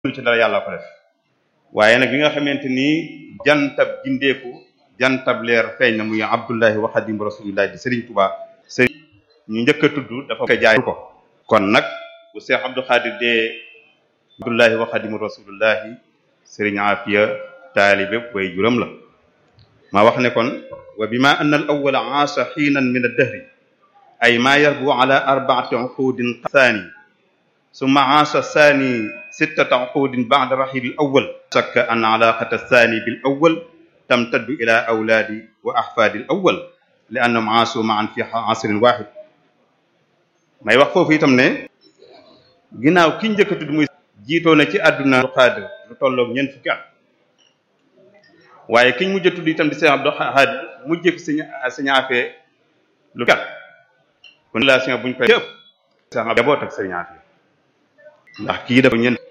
ci dara yàlla ko def waaye nag bi nga xamante ni jantab gindeeku jantab leer feeñ na muy abdullahi wa xadim rasulillahi di Serigne Touba Serigne ñu njëkk a tudd dafa ko jaay ko kon nag bu Cheikh Abdou Khadir dee abdullahi wa xadim rasulillahi Serigne Afia taalibe way juram la ma wax ne kon wa bima anna al awwala aasha xiinan min ad-dahri ay ma yarbu ala arbaati uqudin thani summa aasha thani sittata uqudin ba'da rahil al-awwal shakka an alaqata thani bil awwal tamtaddu ila awlaadi wa ahfaadi al-awwal li annahum aasu ma'an fi asrin wahid may wax foofu itam ne ginnaaw ki njëkk a tudd muy jiitoo na ci àdduna Xaadir lu tolloog ñeent fukki at waaye kiñ mujj a tudd itam di Cheikh Abdou Khadir mujj fi sëñ sëñ Afia lu kat kon relation buñ koy yëpp Cheikh Abdou jaboot ak sëñ Afia ndax kii dafa ñeent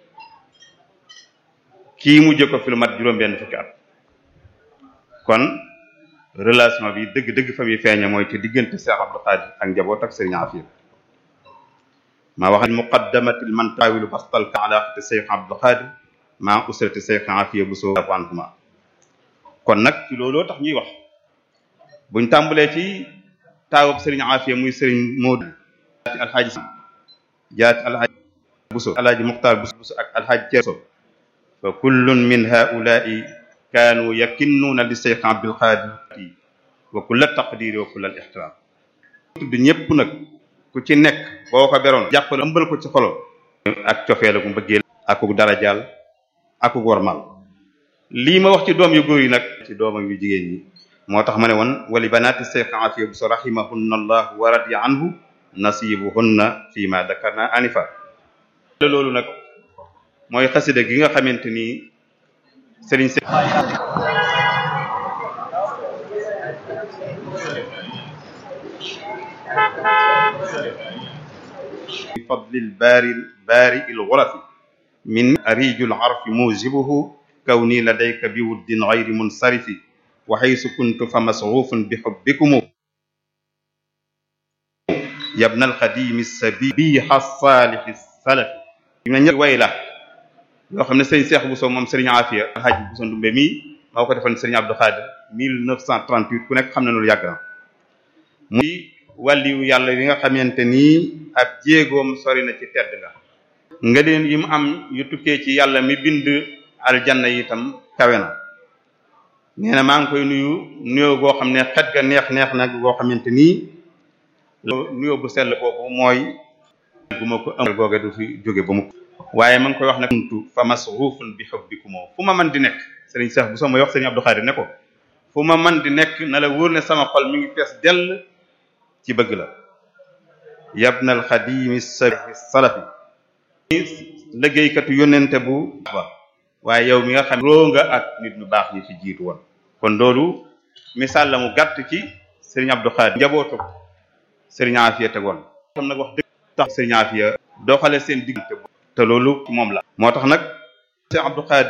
kii mujj ko fi lu mat juróom-benn fukki at kon relation bi dëgg-dëgg fa muy feeñe mooy ci diggante Cheikh Abdou Khadir ak njaboot ak sëñ Afia maa wax muqaddamatil man taawilu bastal ka alaqati Cheikh Abdou Khadir maa usrati Cheikh Afia bu soo anhuma kon nag ci looloo tax ñuy wax buñ tàmbalee ci taawub sëriñ Afia muy sëriñ Moodu jaati alxaaji jaati alxaaji Buso alxaaji Muxtaar Buso ak alxaaji Ceerso fa kullun min haulaai kaanu yakinnuuna li Cheikh Abdul Xaadir wa kulla taqdiri wa kulla ixtiraam tudd ñépp nag ku ci nekk boo ko beroon jàppal ëmbal ko ci xolo ak cofee la ku mbëggeel akuk darajaal akuk warmal lii ma wax ci doom yu góor yi nag ci doomam yu jigéen ñi moo tax ma ne woon wali banaati Cheikh Afia bu so rahimahunna allah wa radiya anhu nasibuhunna fi ma dakarna anifa loolu nag mooy xasida gi nga xamante ni sëriñ se bi fadlil baari baari il ghurafi min arijul arfi mujibuhu كوني لديك بود غير منصرف وحيث كنت فمصروف بحبكم يا ابن الخديم السبيح الصالح السلف ñu ñëpp way la yoo xam ne sëriñ Cheikh Bousso moom sëriñ Afia alhaji Bousso Ndumbe mii moo ko defoon sëriñ Abdou Khadir 1938 ku nekk xam na loolu yàgg na muy wàlliwu yàlla yi nga xamante nii ab jéegoom sori na ci tedd nga nga leen yi mu am yu tukkee ci yàlla mi bind aljanna itam kawe na nee na maa ngi koy nuyu nuyoo goo xam ne xet ga neex neex nag goo xamante nii nuyoo bu sell boobu mooy bu ma ko amal googe du fi jóge ba mu waaye ma ngi koy wax ne kuntu fa masruufun bi hubbikum fu ma man di nekk sëriñ Cheikh bu soo may wax sëriñ Abdou Khadir ne ko fu ma man di nekk na la wóor ne sama xol mi ngi fees dell ci bëgg la yabnal xadimi salafi liggéeykatu yónnente bu ba waaye yow mi nga xam roo nga ak nit ñu baax ñi fi jiitu woon kon loolu misaal la mu gàtt ci Serigne Abdou Khadir njabootu Serigne Afia tegoon tam nag wax dëgg tax Serigne Afia doxale seen diggante te loolu moom la moo tax nag Serigne Abdou Khadir